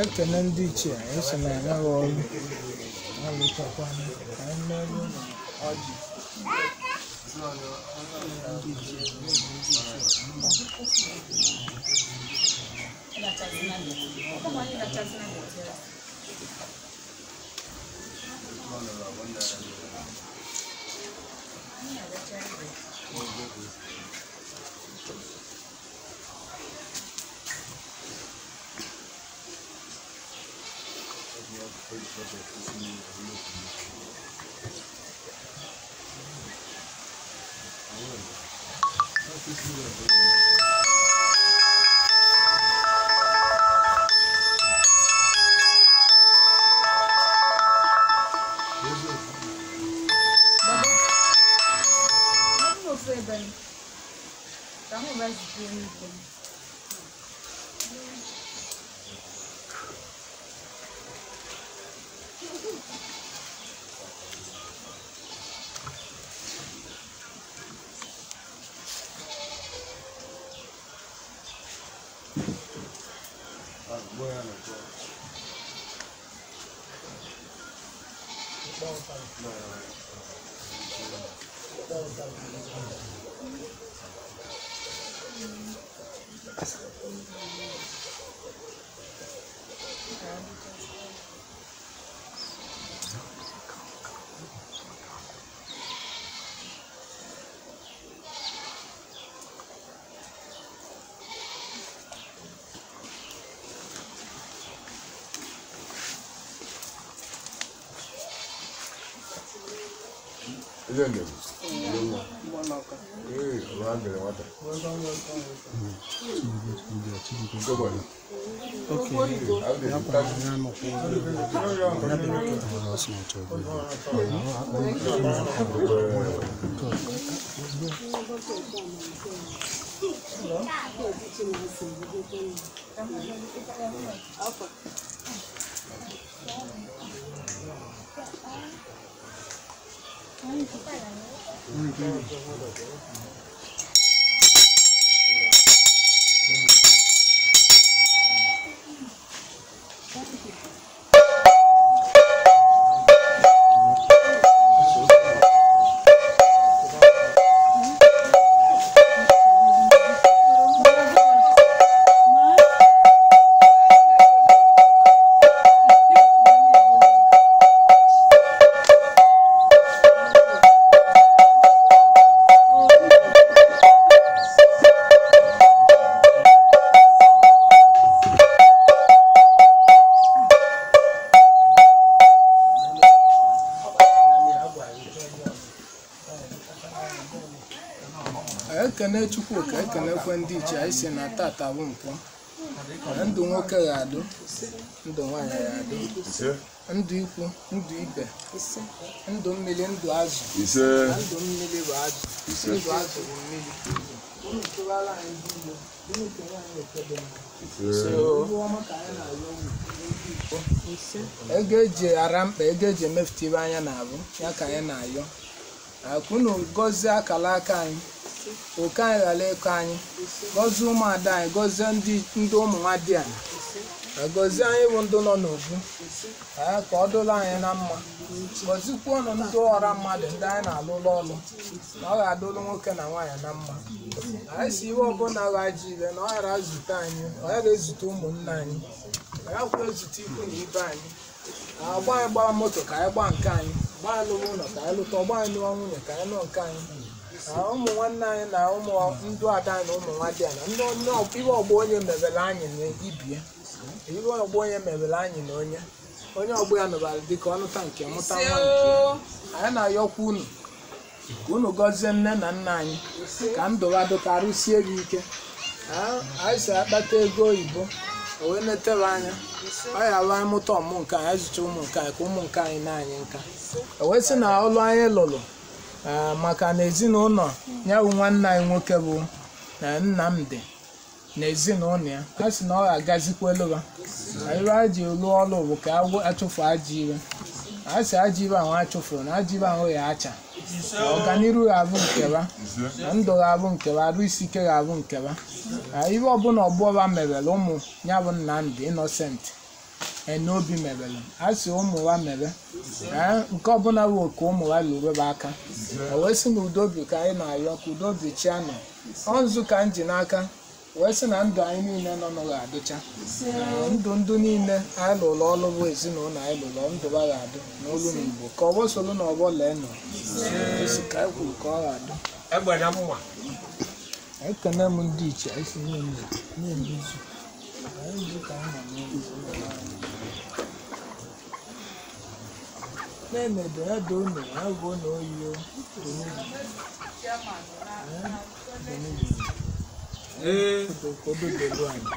ekene ndị ichie eso na anaghị ọrụ alụchakwana ka anyị merụ ụlọ ọjị ndị ichie ofu ebe m ka hụ wee zitere n'ike m Ile ndio. Eh, unaanza na wata. Ndio bwana. Au ndio kazi. ekene chukwu ka ekenekwe ndị ichie anyị si na tata bụ mpụ na ndụ nwoke ga-adụ ndụ nwaanyị ga-adụ Ise. ndụ ikwu ndụ ibe ndụ mmiri ndụ azụ Ise. na ndụ mmiri bụ azụ ndụ azụ bụ mmiri unu tụbara anyị ndị igbo unu kere anyị ekebe Ise. ihu ọma ka anyị na-arịọ unu ndị igbo ego eji ara mkpa ego eji emefute ibe anya na-abụ ya ka anyị na-ayọ akụnụ gọzie akala aka anyị oke anyị ghara ịkọ anyị gọzie ụmụada anyị gọzie ndị ndị ụmụ nwa di anyị gọzie anyị bụ ndị nọ n'obu ee, ka ọ dụrụ anyị na mma gọzikwuonụ ndị ọra mmadụ ndị anyị na-alụrụ ọrụ na ọ ga-adụrụ nwoke na nwaanyị na mma anyị si iwe ọbụla ghaji ire na ọ ghara zute anyị ọ ghara ezute ụmụnne anyị ọ yakwa ezute ikwu na ibe anyị agba anyị gbara moto ka anyị gbaa nke anyị gbaa anyị lụrụ ụlọ ka anyị lụta ọgba anyị lụọ nwunye ka anyị lụọ nke anyị na ụmụ nwanne anyị na ụmụ ndụ ada anyị na ụmụ nwa di ya na ndị onye ọ- ibe ọgbọ onye mebere anyị na ibie ibe ọgbọ onye mebere anyị na onye onye ọgbọ ya nụbara dịka ọnụta nke mụta nwa nke ya. anyị na-ayọkwa unu ka unu gọzie nne na nna anyị ka ndụ ha dụkarịsie gị ike Ah, anyị si akpata ego oyibo o wee netere anya ọ ya alụ anyị mụta ọmụ nke anyị zụcha ụmụ nke anyị ka ụmụ nke anyị na anyị nka o wee sị na ọlụ anyị lụrụ ah, maka na ezinụlọ ya bụ nwanne anyị nwoke bụ na Nnamdi na ezinụlọ ya a sị na ọ ga-agazikwa elu ha na ibe a ji lụọ ọrụ bụ ka agwọ- achụfu ajọ iwe a sị ajọ ibe ahụ achụfuru na ajọ ibe ahụ ya acha na ọganiru ga-abụ nke ha Ise. na ndụ ga-abụ nke ha arụ isi ike ga-abụ nke ha na ibe ọbụla ọgbọba mebere ụmụ ya bụ Nnamdi Innocent ene obi mebere a sị ụmụ wa mebe ee nke ọbụla bụ oke ụmụ wa lụrụbe aka e wee sị na udobi ka anyị na-ayọ ka udobi chi anọ ọ nzu ka m ji n'aka wee sị na ndụ anyị niile nọ n'ụlọ adịcha Ee, ndụ ndụ niile anyị lụrụ ọrụ bụ ezinụlọ anyị lụrụ ndụ ha ga-adị n'olu na igbo ka ọgbọ soro na ọgbọ lee nọ esi ka anyị kwuru ka ọ ga-adị egbere mma ekene m ndị iche anyị si niile na-ebu izu anyị bụ ka anyị nọ n'ụlọ na-emedo ya doo unu agụọ na oyiyo ee kododolu anyị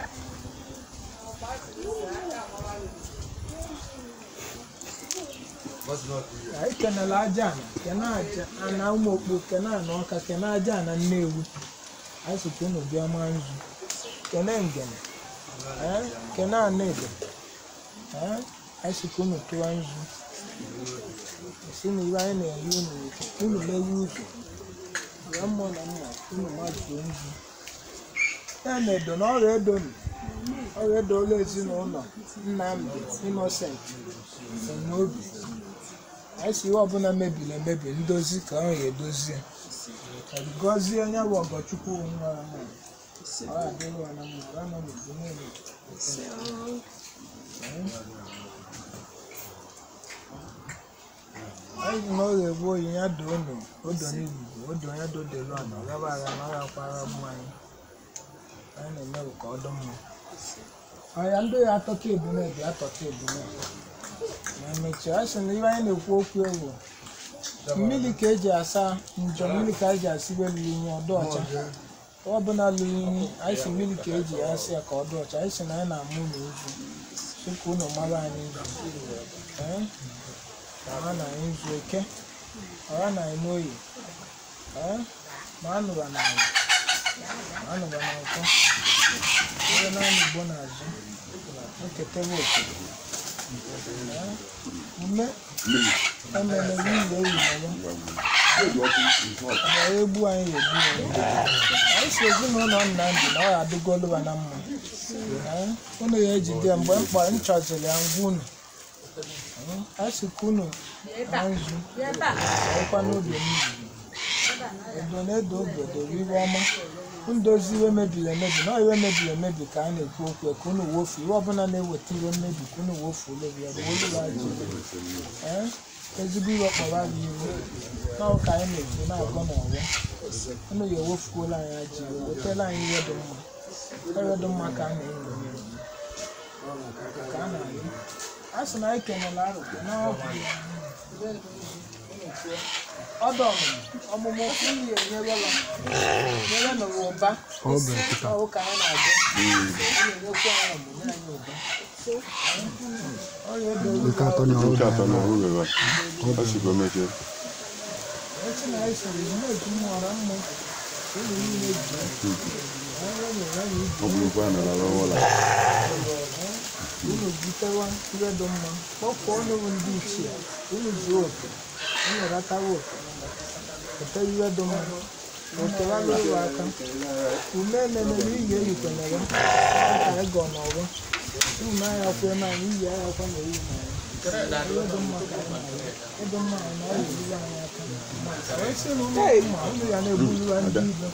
anyị kenela aja ana kene aja ana ụmụ okpu kene ana ọka kene aja ana nnewu anyị sị ka unu bịa maa nzu kene ngene ee, kene ana edo ee, anyị sị ka unu tụwa nzu si na iwe anyị na-eri unu unu mewe ụzọ ya mmụọ na mma unu majuo nzu ya na edo na ọrịa edo nụ ọrịa edo ụlọ ezinụlọ nnamdị innocent n'obi anyị si ihe ọbụla mebiri emebi ndozi ka ọ ya edozie Ka gọzie onye bụ ọgọchukwu nwa ahụ ọ adịghị ya na mma ya nọ n'udo niile anyị na ọ ga-egbu oyi ya doo unu odo n'igbugu odo ya dodelu ana ọ gaba agha na ọ gakwara mmanya anyị na-eme ka ọ dị mma ọya ndị ya atọka ebumebi atọka ebumebi ma emechie a sị na ihe anyị na-ekwu okwu ewu mmiri ka eji asa njọ mmiri ka eji asibe lụrụ inyi ọdụ ọcha ọ bụla lụrụ inyi anyị si mmiri ka eji ya asị ya ka ọ dị ọcha anyị si na anyị na-amụ ụlọ izu tupu unu mara anyị izu Ee? ọha na anyị izu oke ọha na anyị n'oyi Ee? ma anụba na anyị ma anụba na ụtọ ihe naanị igbo na-azụ nketebe oke Ee? ume emere n'ụlọ eyi ọgbara egbu anyị egbu ya anyị si ezinụlọ Nnamdị na ọ ya adịgoluba na mma Ee, unu ya ejide mgbe m kpọrọ m chọziri ya ngwa unu Ee, anyị si ka unu na nzu ọkwa n'obi mmiri edo na-edo obodo iwe ọma ndozi iwe mebiri emebi na iwe mebiri emebi ka a na-ekwu okwu ka unu wofu iwe ọbụla na-eweta iwe mmebi ka unu wofu ụlọbi ya bụ olu ajọ ee ezigbo iwe kpọrọ anyị iwu n'ọrụ ka anyị na-ekwu na-agọ n'ọgbọ unu ya ewofuola anyị ajọ iwe wetara anyị ihe dị mma ihe dị mma ka a na-enyo ka a na-alụ a sị na anyị kenela arụkwe n'ọgwụ ọdọ ọmụmụ iyi enyerela nyere nụrụ ụba ọwụ ka anyị na-agụ na-enyekwa anyị ọmụmụ anyị ụba ọrịa ebe Nke atọ na Nke atọ na ọhụrụ ebe a. Ọ sikwa mechie. echi na anyị sịrị na-eji mmụọra mmụ ụlọ niile ji ọrụ nyere anyị iji Ọ bụrụkwa na ala ụlọ. unu butewa ihe dị mma kpọpụọ ọnụrụ ndị ichie unu zuo oke unu ratawa oke pụta ihe dị mma okerala ụlọ aka ume ememere iyi eyikwenyere ka ịgọ n'ọrụ unu na-aya kwe na anyị iyi aya kwa na eyi na ya ihe dị mma ka anyị na-aya ịdị mma anyị na ọ ga-eruru anyị aka wee sị na ụmụ mma unu ya na-egburiwa ndị ibe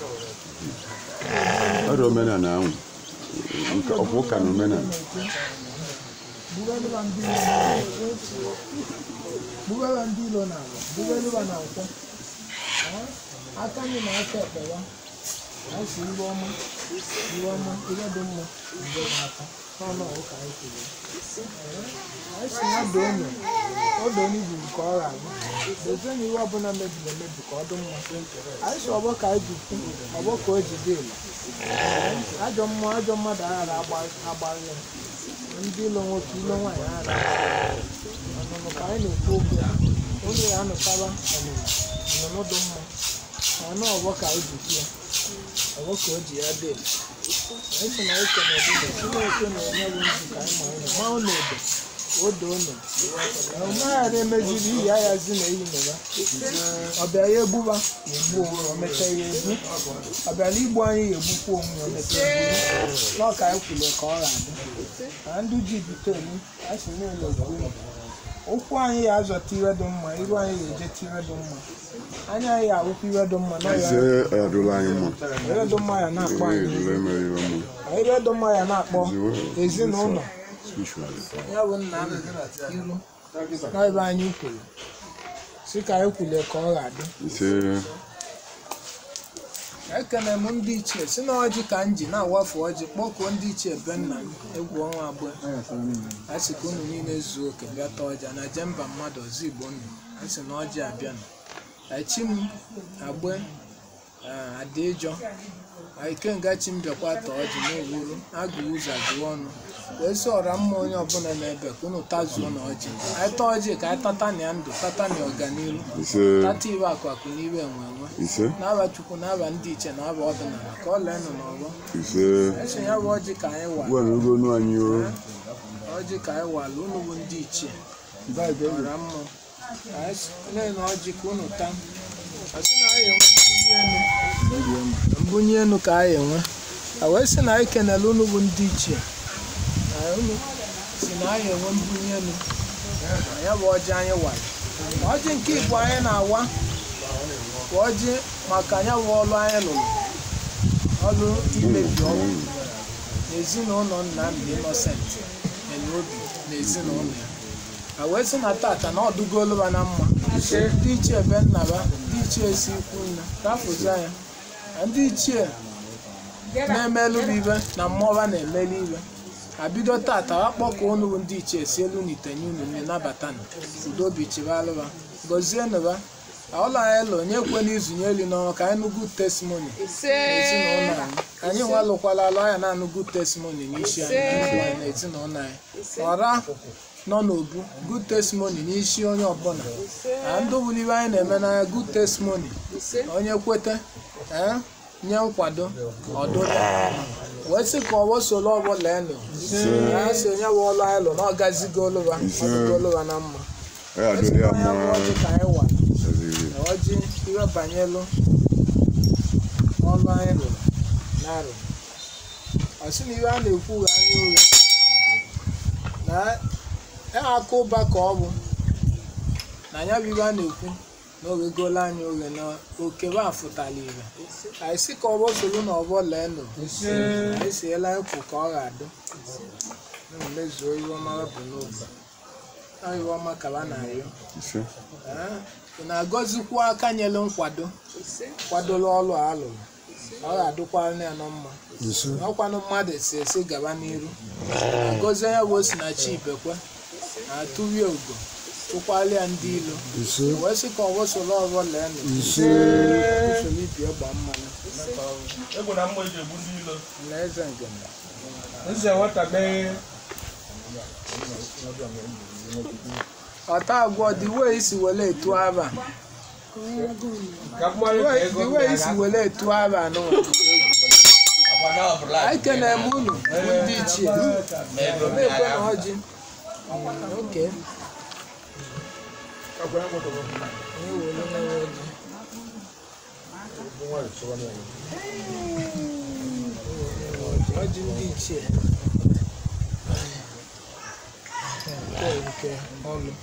Ọrụ omenala ahụ. Nke ọkwụ ụka na omenala. Bugaliba ndị ilo na-ala. Bugala ndị ilo n'ala. Bugaliba na nkwọ. Ee, Aka anyị na aka ekpe ya. Anyị si iwe ọma. Iwe ọma. Iwe dị mma. Mgbe n'aka. N'ọnụ ọgụ ka anyị kwuru. Ee, Anyị si ya doo unu. O doo unu ibu nke ọ ga-abụ. Dozie na iwe ọbụla mebiri emebi ka ọ dị mma. Anyị si ọgbọ ka anyị ji kwu. Ọgbọ ka o ji dị elu. Ee, Ajọ mmụọ ajọ mmadụ aghara agbarị ya ndị ilo nwoke ilo nwaanyị ara ọnụnụ ka anyị na-ekwu okwu ya onye ya anụtara ọnụnụ ọnụnụ dị mma anụ ọgbọ ka anyị ji kwuo ọgbọ ka o ji ya dị anyị sị na eke na ebido chineke na-enye bụ nzu ka anyị ma anyị ma ụlọ edo odo ụlọ omeghara emeziri iyi aghazi na eyi meba ọ bịara ya egbuba ya egbu onwe o mecha ya egbu ọ bịara igbu anyị ya egbukwa onwe ya o mecha ya egbu n'ọka anyị kwuru ka ọ ga-adị na ndị ji bute elu a sị niile okwu ụkwụ anyị ya azọta iwe dị mma iru anyị ya ejeta iwe dị mma anya anyị ya awụkwa iwe dị mma na ise ya ọdụla anyị mma iwe dị mma ya na-akpọ ee anyị dụla emere iwe mma iwe dị mma ya na-akpọ ezinụlọ spiritually ya bụ nna m iru n'ebe anyị kwuru si ka anyị kwule ka ọ ga-adị ise ekene m ndị ichie si na ọjị ka m ji na-awafu ọjị kpọkuo ndị ichie be nna m egwu ọnwa abụọ a sị ka unu niile zuo oke bịa taa ọja na je mba mmadụ ọzọ igbo nnu a sị na ọjị abịa nụ echi m agbe adịjọ ikenga chi m bịakwa taa ọjị n'owuru agụ ụzọ agụwa ọnụ wee sị ọra mma onye ọbụla na-ebe ka unu tazuo na ọjị anyị taa ọjị ka anyị tata na ya ndụ tata na ọganihu ise tata iwe akụ akụ n'iwe enwe enwe ise n'aba chukwu n'aba ndị iche na aba ọdịnala ka ọ lee nụ n'ọgbọ ise eso ya bụ ọjị ka anyị wa ugbu a na ogo onu anyị o ọjị ka anyị wala unu bụ ndị ichie ọra mmụọ lee na ọjị ka unu taa asị na anyị enwe mbunye enu mbunye enu ka anyị enwe a wee sị na anyị kenele unu bụ ndị ichie na unu si na anyị enwe mbunye enu na ya bụ ọjị anyị wara ọjị nke igbo anyị na-awa bụ ọjị maka ya bụ ọlụ anyị lụrụ ọlụ imebi ọgwụ n'ezinụlọ Nnamdi Innocent Eneobi na ezinụlọ ya a wee sị na tata na ọdụgolu ha na mma ndị ichie be nnaba ndị ichie si ikwu nna rapụza ya na ndị ichie na-emelụ bụ ibe na mmụọba na-emeli ibe abido tata ha kpọkọ unu bụ ndị ichie si elu n'itenye unu nne nabata na udo obi chibalụba gọzie nụba ọla anyị lụ onye kwe n'izunye eli n'ọrụ ka anyị nụ good testimony n'ezinụlọ anyị anyị nwa lụkwala alụ anya na-anụ good testimony n'isi anyị anyị na ezinụlọ anyị ọra nọ n'obu good testimony n'isi onye ọbụla na ndị bụrụ ibe anyị na-eme n'anya good testimony onye kwete ee nye nkwado ọdụda wee sị ka ọgbọ soro ọbụla elu ya si onye bụ ọlụ anyị lụ na ọ gazigoluba ọdụgoluba na mma ya adụla ya ya bụ mma ọjị ka anyị wara eziri na ọjị ihe banyelụ ọlụ anyị lụrụ na-arụ ọ sị na ihe a na-ekwu ghe anya ụgha na ya aka ụba ka ọ bụ na ya bụ ihe a na-ekwu na oghegolo anyị oghe na okebe afụtala ire anyị sị ka ọgbọ soro na ọgbọ lee nụ anyị siela ekwu ka ọ ga-adị na mezuo ihe ọma bụ n'obi ọ ihe ọma ka ha na-arịọ ise Ee, ị na-agọzikwa aka nyelu nkwado kwadola ọlụ a alụrụ ọ ga-adụkwara ya na mma ọkwanụ mmadụ si esi gaba n'iru agọzie ya bụ osinachi ibekwe na-atụrie ugo tụkwala ya ndị ilo wee sị ka ọgbọ soro ọgbọ lee nụ usoro ibie gba mmanụ egwu na mma eji egbu ndị ilo na eze ngene nze nwata mee ọta agwọ dị wee isi wele etu aba ka mmadụ ka ego dị wee isi wele etu aba n'ụwa agbada ọbụla anyị kenere m unu bụ ndị ichie na-ekwe na ọjị oke Onye were nwa ọjị. ọjị ndị ichie nke nke ọlụ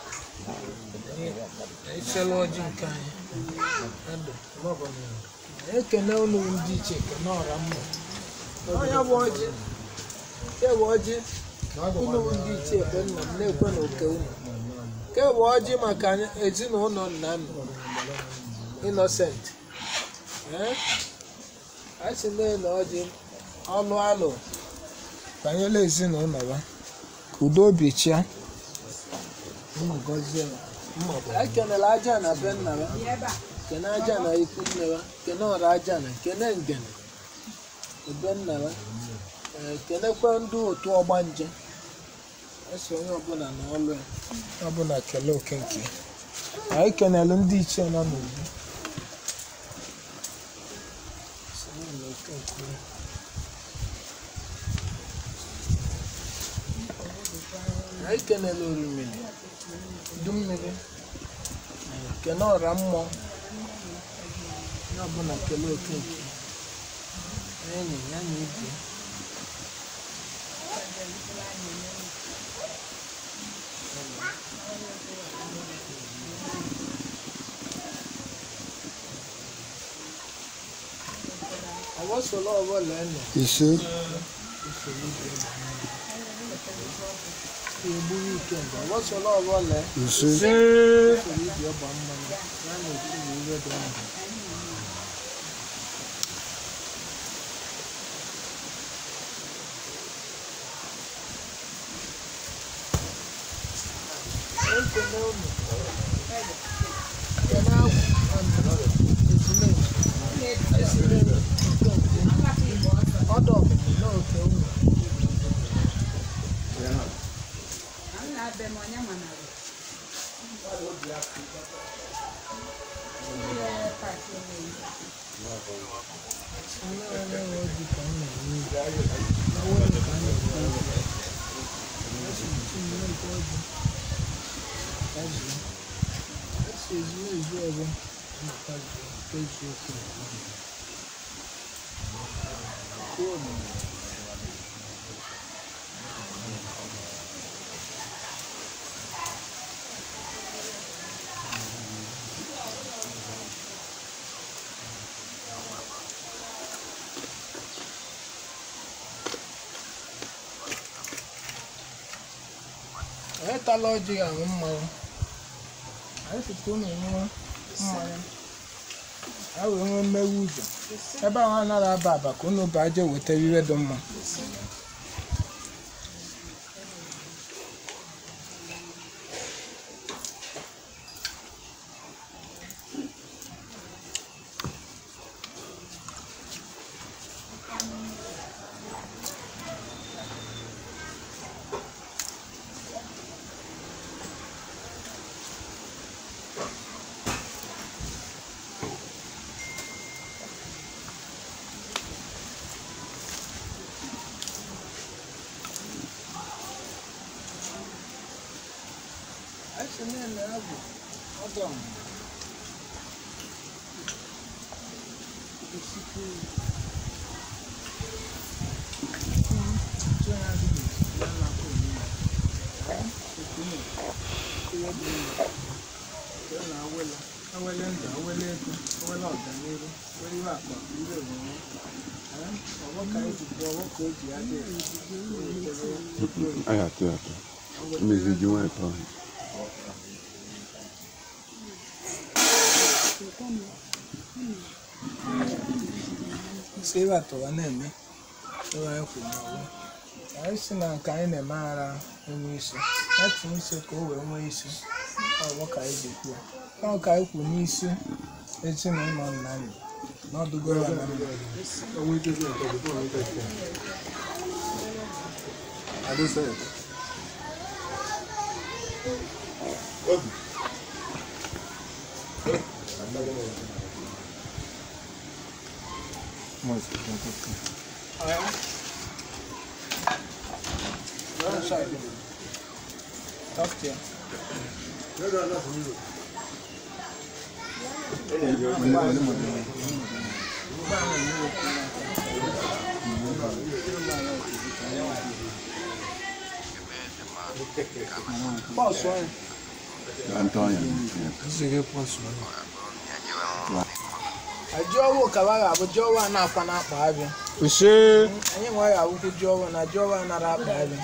echela ọjị nke anyị Ndụ, maọbụ na ekene unu ndị ichie kene ọra mma onye bụ ọjị nke bụ ọjị unu bụ ndị ichie be nna m na-ekwe na oke unu nke bụ ọjị maka ezinụlọ nna m Innocent ee a sị na ọjị ọlụ alụ banyere ezinụlọ ya ka udo obi chia Mma gọzie ya. anyị kenere aja na be nna ya kene aja na ikwu nne ya kene ọra aja na kene ngene ebe nna ya ee kenekwa ndị otu ọgbanje eso onye ọbụla na ọlụ ya onye ọbụla kelee oke nke ya. anyị kenelu ndị ichie nọ n'ugwu anyị kenela orimiri udu mmiri kene ọra mmụọ ya ọbụla kele okeke enyi ya na ibe ọwọsọlọ ọbụla ene ise egburu ike mgbe ọwọsọlọ ọbụla ise usoro ibi ọgba mmanụ ya na otu na ihe dị ndụ ekele unu kene agwụ ezumezu ezumezu nke nke ọdụ ọmụmụ n'oke unu onye onye nwe obi ka m na-enye ibe awe m ka m na-ekwe ibe esi tinye nke obi ka zuo esi ezumezu ọzọ maka zuo nke eziokwu kwuo omume anyị tala ọjị aṅụ mmanwụ anyị site unu ṅụọ mmanya a wee nwee mmewe ụzọ ebe ahụ anaghị aba aba ka unu baa jee wetara ihe dị mma anyị si na-ele agwụ ọdụ ọmụ esikwu ntụ ya dị n'etiti ya na akwa onye ekwunu ihe dị mma ya na awele awele ndụ awele ego awele ọganihu awele ihe akpa ihe omume ọgbọ ka eji bụ ọgbọ ka o ji adị Aí, até, até. Mezi de um é pra isi ebe atọwa na-eme ebe anyị kwuru n'ọgbọ anyị si na nke anyị na-eme ara enwe isi ya tinye isi ka o wee nwee isi ọgbọ ka anyị ga-ekwu ya ọ ka anyị kwuru n'isi ezinụlọ nna anyị na ọdụgoro ya na mba Go inside. Talk to you. Posso, hein? Antônio. Ajọ ọwụ ka wa ga-abụ ji ọwụ a na-akwa n'akpa abịa. ise Anyị nwe ga-abụkwu ji ọwụ na ji ọwụ a nara akpa abịa.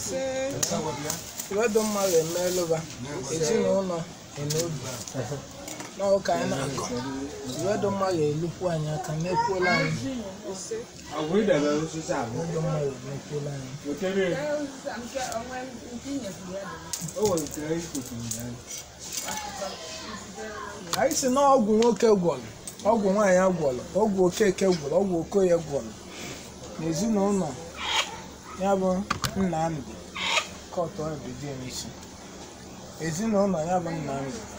Iwedo mmadụ emeelụba ezinụlọ enobi. N'ọwụ ka anyị na-akọ. Iwedo mmadụ elukwu anyị aka n'ekwuola anyị. Iwedo mmadụ emekwuola anyị. anyị si na ọgwụ nwoke gwọrọ ọgwụ nwaanyị gwọrọ ọgwụ okeke gwọrọ ọgwụ okoye gwọrọ n'ezinụlọ ya bụ nnamdị kọtụ ọbidị isi ezinụlọ ya bụ nnamdị